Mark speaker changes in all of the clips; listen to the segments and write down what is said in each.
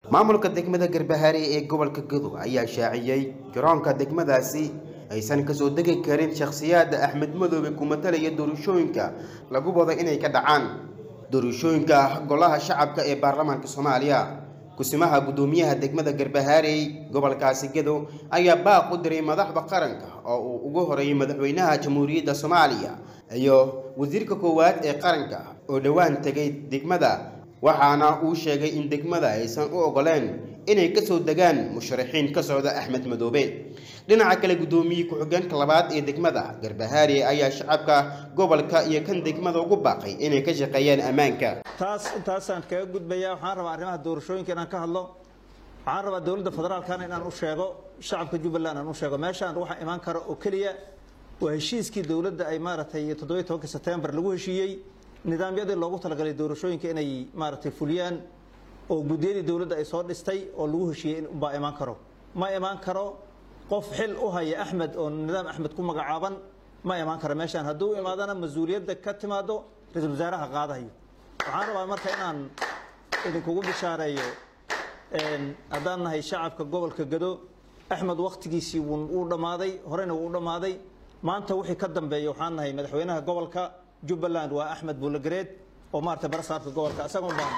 Speaker 1: maamulka degmada garbahaare ee gobolka gadow ayaa shaaciyey garoonka degmadaasi aysan kasoo degi karin shakhsiyaadda axmed madoobe ku matalaya doorashooyinka lagu wado inay ka dhacaan doorashooyinka golaha shacabka ee baarlamaanka soomaaliya kusimaha guddoomiyaha degmada garbahaarey gobolkaasi gadow ayaa baaq u diray madaxda qaranka oo uu ugu horeeyay madaxweynaha jamhuuriyadda soomaaliya iyo wasiirka koowaad ee qaranka oo dhowaan tegay degmada waxaana uu sheegay in degmada aysan u ogoleen inay kasoo degaan musharaxiin ka socda axmed madoobe dhinaca kale guddoomiye ku-xigeenka labaad ee degmada garbahaare ayaa shacabka gobolka iyo kan degmada ugu baaqay inay ka shaqeeyaan ammaanka
Speaker 2: taas intaasaan kaga gudbayaa waxaan rabaa arrimaha doorashooyinka inaan ka hadlo waxaan rabaa dowladda federaalkana inaan u sheego shacabka jubbaland aan u sheego meeshaan waxa imaan kara oo keliya waa heshiiskii dowladda ay maaragtay toddobiyi tobanka sebtembar lagu heshiiyey nidaamyadii loogu talagalay doorashooyinka inay maaragtay fuliyaan oo guddiyadii dowladda ay soo dhistay oo lagu heshiiyey inbaa imaan karo ma imaan karo qof xil u haya axmed oo nidaam axmed ku magacaaban ma imaan karo meeshaan hadduu imaadana mas-uuliyadda ka timaado ra-iisul wasaaraha qaadahayo waxaan rabaa marka inaan idinkugu bishaareeyo haddaan nahay shacabka gobolka gado axmed wakhtigiisii wuu dhammaaday horeyna wuu dhammaaday maanta wixii ka dambeeya waxaan nahay madaxweynaha gobolka jubbaland waa axmed buulagereed oo maarata barasaabka gobolka isagoon baan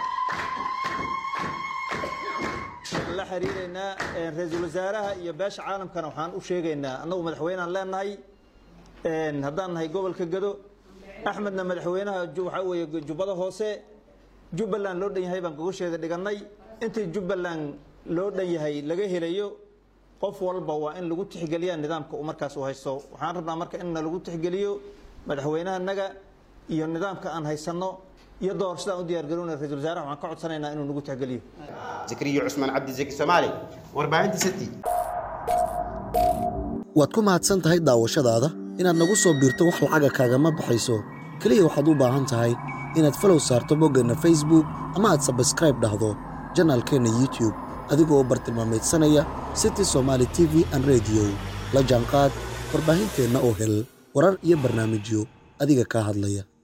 Speaker 2: la xiriireynaa ra-iisul wasaaraha iyo beesha caalamkana waxaan u sheegaynaa annagu madaxweyneaan leenahay haddaan nahay gobolka gado axmedna madaxweynaha waxaa weeye jubbada hoose jubbaland loo dhan yahay baan gogosheeda dhigannay intii jubbaland loo dhan yahay laga helayo qof walba waa in lagu tixgeliyaa nidaamka uu markaas u haysto waxaan rabnaa marka in lagu tixgeliyo madaxweynahanaga iyo nidaamka aan haysanno iyo doorashadaan u diyaargarowna ra-isul wasaaraha waxaan ka codsanaynaa inuu nagu tixgeliyo
Speaker 1: zakariya cusmaan cabdizaki soomaali warbaahinta city
Speaker 3: waad ku mahadsan tahay daawashadaada inaad nagu soo biirto wax lacaga kaagama baxayso keliya waxaad u baahan tahay inaad falow saarto boggeenna facebook ama aad sabskraib dhahdo janaalkeenna youtube adigoo bartilmaameedsanaya city somaali t v an rediyo la jaanqaad warbaahinteenna oo hel warar iyo barnaamijyo adiga kaa hadlaya